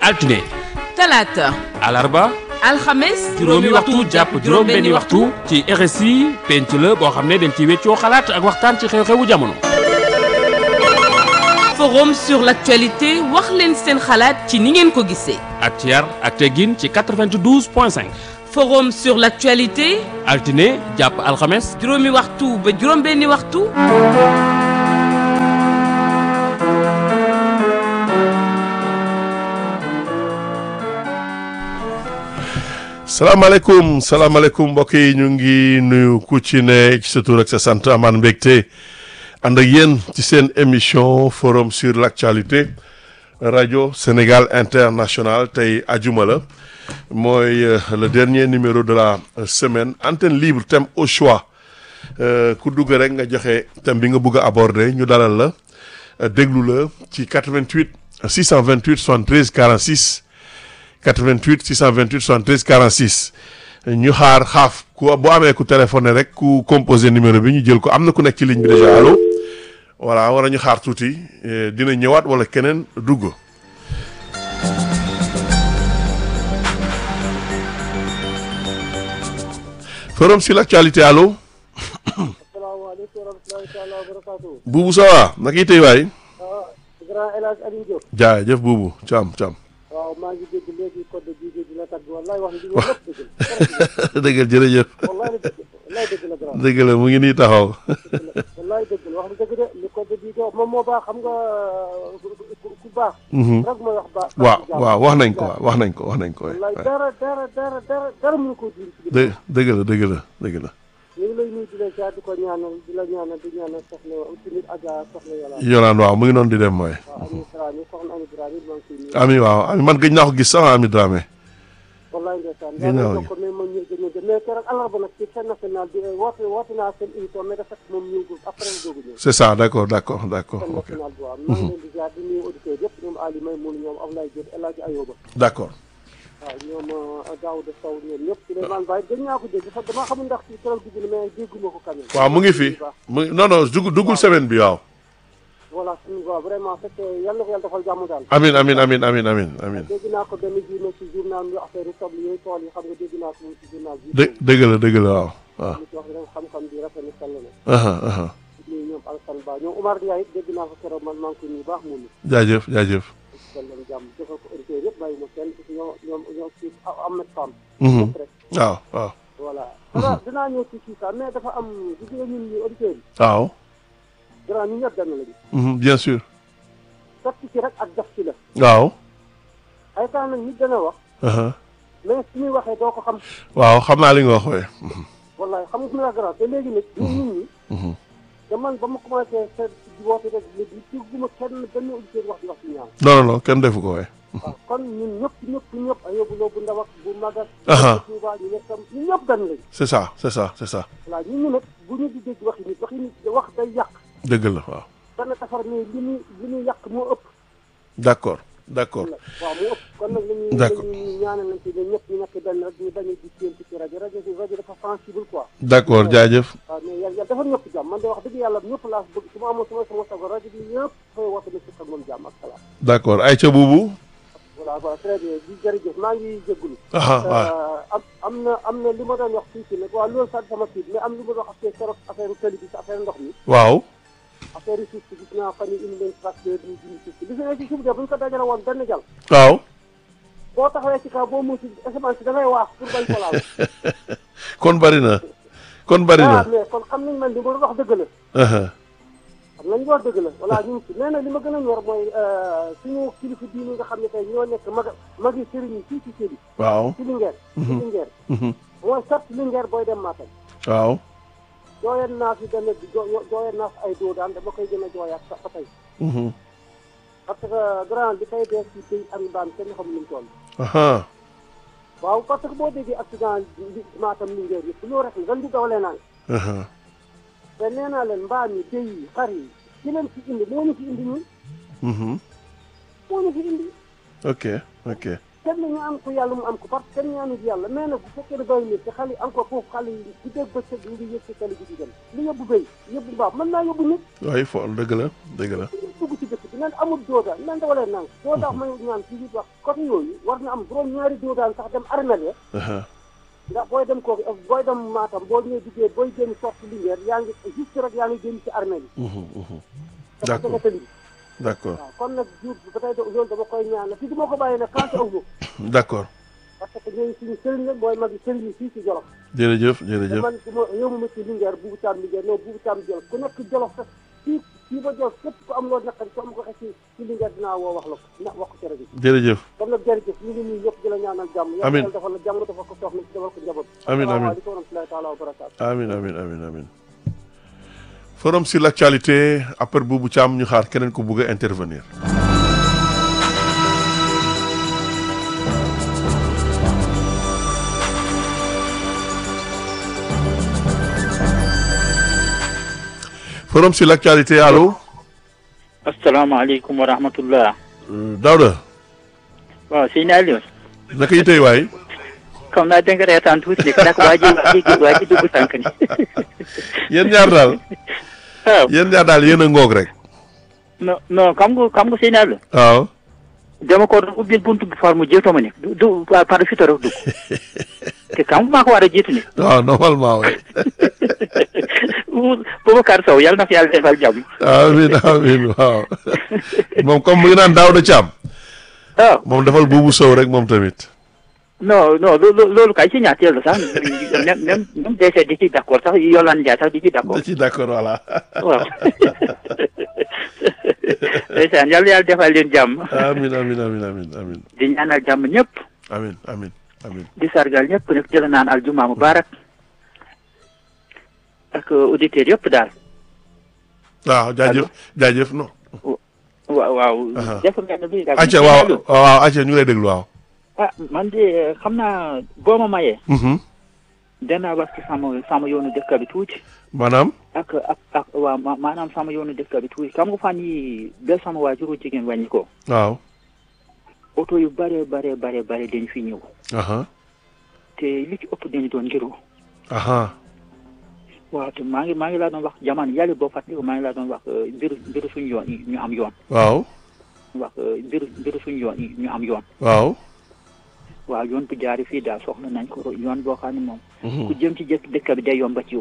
altine talaata alarba alxames juróomi waxtu jàpp juróom-benni waxtu ci RSI penc la boo xam ne dañ ci weccoo xalaat ak waxtaan ci xew-xewu jamono. forum sur l'actualité wax leen seen xalaat ci ni ngeen ko gisee ak ci yar ak teggin ci 92 point 5 forum sur l'actualité altine jàpp alxames juróomi waxtu ba juróom-benni waxtu salaamaaleykum salaamaaleykum mbokk yi ñu ngi nuyu ku ci ne ci sa tur ak sa sant amaan mbégte ànd ak yéen ci seen émission forum sur l'actualité rajo Sénégal international tey ajuma la mooy le dernier numéro de la semaine antenne libre thème au choix ku dugg rek nga joxe thème bi nga bëgg a aborder ñu dalal la déglu la ci 88 628 73 46 88 628 73 46 ñu xaar xaaf ku boo amee ku téléphoné rek ku composé numéro bi ñu jël ko am na ku nekk ci ligne bi déjà allo voilà war ñu xaar tuuti dina ñëwaat wala keneen dugg. forum sur l'actualité allo. asalaamaaleykum wa rahmatulahi taala wa barakaatu. Boubou ça va naka itay waay. ah grand El Hadj Aliou Diop. jaajëf Boubou Thiam Thiam. waaw maa ngi dégg léegi code bii di la tagg wallaay wax dëgg yàlla lépp dëgg la. dëgg la jërëjëf. wallaay la dëgg wallaay dëgg la grand. dëgg la mu ngi nii taxaw. wallaay dëgg la wax dëgg de li code bii di wax moom moo baax xam nga ku baax. rek mooy wax baax. waaw waaw wax nañ ko waaw wax nañ ko wax nañ ko. wallaay dara dara dara dara dara mënu ko dindi ci dë dëgg la dëgg la dëgg la. ñu ngi lay nuyu di la jaar di ko ñaanal di la ñaanal di ñaanal soxna tamit Adja soxna Yàlla. Yolaan waaw mu ngi noonu di dem mooy. waaw Ami Dramé soxna Ami Dramé maa ngi koy nuyu. Ami waaw Ami man gëj naa ko gis sax Ami Dramé. wallaay ndeysaan Gis naa daa ko mais man ñu gën a mais keroog àllarba nag ci chaîne nationale bi woote woote naa seen émission mais dafa fekk moom ñëwul après la doog a ñëw c'est ça d'accord d'accord d'accord chaîne ok nationale bi waaw maa ngi leen di jaar di nuyu auditeurs yëpp ñoom Ali May Mouna ñoom Ablaye Diop El Hadj Ayoba d'accord. waaw ñoom Daouda Sow ñoom ñëpp Souleymane Baye gën naa ko dégg sax damaa xamul ndax ci keroog dugg na mais dégguma ko quand même waaw mu ngi fi mu ngi non non dugg duggul semaine bi waaw. voilà suñu waaw vraiment fekk yàlla na ko yàlla defal jàmm daal amin amin amin amin amin amin dégg naa ko benn journée ci journal yu affaire soble yooyu tool yi xam nga dégg naa ko moom ci journal bi dë dëgg la dëgg la waaw waaw. li ci wax rek xam-xam bi rafet na sell na aha aha ñuy ñoom Alassane Ba ñoom Omar Ndiaye it dégg naa ko keroog man maa ngi koy nuyu baax mu ni jaajëf jaajëf. dal leen jàmm defal ko auditeurs yëpp bàyyi ma kenn ñoom ñoom ñoom ci Ahmed Fam Mhm. ñëpp rek waaw waaw. voilà voilà dinaa ñëw ci kii sax mais dafa am gis nga ñun ñi auditeurs yi waaw. grand ñu ñëpp benn lañu Mhm, bien sûr. def ci rek ak def ci la waaw. ay temps nag nit dana wax aha mais su ñuy waxee doo ko xam waaw xam naa li nga wax waaye. wallaay xam nga su ma la grand te léegi nag ñun nit ñi Mhm. te man ba ma commencé seet di woote rek léegi ci guma kenn benn auditeur wax di wax ci ñaaw non non non kenn defu ko waaye. waaw kon ñun ñëpp ñëpp ñëpp ay yóbbu loo bu ndaw ak bu magat Aha. Touba ñu nekkam ñun ñëpp benn lañ c'est ça c'est ça c'est ça. voilà ñun ñu nag bu ñu di dégg waxi nit waxi nit wax day yàq dëgg la waaw. dana tafar mais li muy li muy yàq moo ëpp d'accord d'accord. waaw moo ëpp kon nag lañuy D'accord. lañuy ñaanal nañ ci ne ñëpp ñu nekk benn rek ñu bañ a di séentu ci rajo rajo bi rajo dafa sensible quoi d'accord jaajëf. waaw mais yàlla yàlla dafa ñëpp jàmm man de wax dëgg yàlla ñëpp laa bëgg su ma amoon sama sama sago rajo bi ñëpp fay woote na sukk ak moom jàmm ak salaam d'accord Aïcha Boubou. voilà voilà très bien di jërëjëf maa ngi jégalu aha waaw. am am na am na li ma doon wax tuuti nag waaw loolu sax sama tiit mais am li ma doon wax affaire keroog affaire tëli bi sa affaire ndox mi waaw. affaire yi suuf si gis naa fan yi indi leen tracteur ñu dindi suuf si gis nga ci suuf de bu ñu ko dajale woon benn jal waaw. boo taxawee ci kaw boo muusi semence bi da ngay waax pour bañ ko laal kon bari na. kon bari ah na. mais kon xam nañ man li ma doon wax dëgg la aha xam nañ wax dëgg la voilà ñu ngi ci mais nag li ma gën a ñor mooy suñu kilifa diini nga xam ne tey ñoo nekk mag magi sëriñ yi fii ci sëriñ waaw. ci Linguère ci Linguère Mhm. mooy sat Linguère booy dem Matam waaw. jooyeen naa fi benn jooyeen naa fi ay doo daan dama koy gën a jooyaat sax ba tey Mhm. parce que grand li koy dee ci béy ak mbaam kenn xam nu mu toll aha waaw parce que boo déggee accident li Matam Linguère yëpp loolu rek la ren di dawalee naan aha te nee naa leen mbaam yi béy yi xar yi ci leen fi indi moo ñu fi indi ñun Mhm. moo ñu fi indi ok ok. kenn ñu am ko yàlla mu am ko parce que kenn ñaanu ci yàlla mais nag bu fekkee ne béy mi te xale yi encore foofu xale yi bu dégg bëccëg ñu ngi yëg ci tali bi di dem li yóbbu béy yóbbu mbaam mën naa yóbbu nit waaye fo dëgg la dëgg la. dugg ci dëkk bi nan amul doodaan nan da wala nang doo tax may ñaan ci biir wax côté yooyu war na am juróom ñaari doodaan sax dem armel ya aha ndax booy dem kooku booy dem Matam boo ñëwee duggee booy génn sorti Linguère yaa ngi juste rek yaa ngi génn ci armel yi mhm, mhm. dafa D'accord. jege tëli bi d'accord waaw kon nag jur ba tey loolu dama koy ñaan la fii du ma ko bàyyi nag quand aw ma d'accord parce que ñooñu suñu sëriñ la mooy mag yi sëriñ yi fii ci Jolof jërëjëf te jërëjëf man du ma yow ma ci Linguère buubu taam Linguère non buubu taam Jolof ku nekk Jolof sax fii fii ba Jolof képp ku am loolu naqari ku am ko xëy ci ci Linguère dinaa woo wax la ko ndax wax ko ci rajo bi jërëjëf kon nag jërëjëf ñu ngi nuyu ñëpp di la ñaanal jàmm Amiin. yàlla defal la jàmm defal ko soxna si defal ko njaboot Amiin, amiin. asalaamaaleykum wa rahmatulahi taala wa barakaatu amin amin amin amin forum sur l'actualité après Boubou Thiam ñu xaar keneen ku bugg a intervenir forum sur l'actualité allo asalaamaaleykum wa rahmatullah Euh, Daouda waaw sëñ Aliou naka yi tey waay xam naa danga reetaan tuuti de nag waa ji waa ji waa ji dugg sànq ni yéen ñaar daal waaw yéen ñaar daal yéen a ngoog rek non non xam nga xam nga sëñ Aliou waaw dama ko doon ubbil buntu bi far mu jiitu ma ni du du waa par fito rek dugg te xam nga maa ko war a jiitu ni waaw normalement waay Boubacar Sow yàlla na fi yàlla defal jàmm amin amin waaw moom comme mu ngi naan Daouda Thiam waaw moom defal buubu sow rek moom tamit non non loo- loolu kay si ñaateel la sax même même même DC di ci d'accord sax Yolande Ndiaye sax di ci d'accord da ci d'accord voilà waaw ndeysaan yàlla yàlla defal leen jàmm amin amin amin amin amin di ñaanal jàmm ñëpp amin amin amin di sargal ñëpp nag jëla naan aljuma mubarak ak auditeurs yëpp daal waaw jaajëf jaajëf non waaw waaw Aha. def ngeen bi daal acca waaw waaw acca ñu ngi lay déglu waaw ah man de xam naa boo ma mayee Mhm. danaa wax ci sama sama yoonu dëkk bi tuuti maanaam ak ak ak waaw ma- maanaam sama yoonu dëkk bi tuuti xam nga fan yi ba sama waajuru jigéen wàññi ko waaw oto yu bare bare bare bare dañu fi ñëw aha te li ci ëpp dañu doon ngiru aha waaw te maa ngi maa ngi laa doon wax jamono yàlla boo fàttaliku maa ngi laa doon wax euh, mbiru mbiru suñu yoon yi ñu am yoon waaw wax euh, mbiru mbiru suñu yoon yi ñu am yoon waaw waaw yoon bu jaari fii daal soxla nañ ko yoon boo xam ne moom Mhm. ku jëm ci jëkk dëkk bi day yomba ci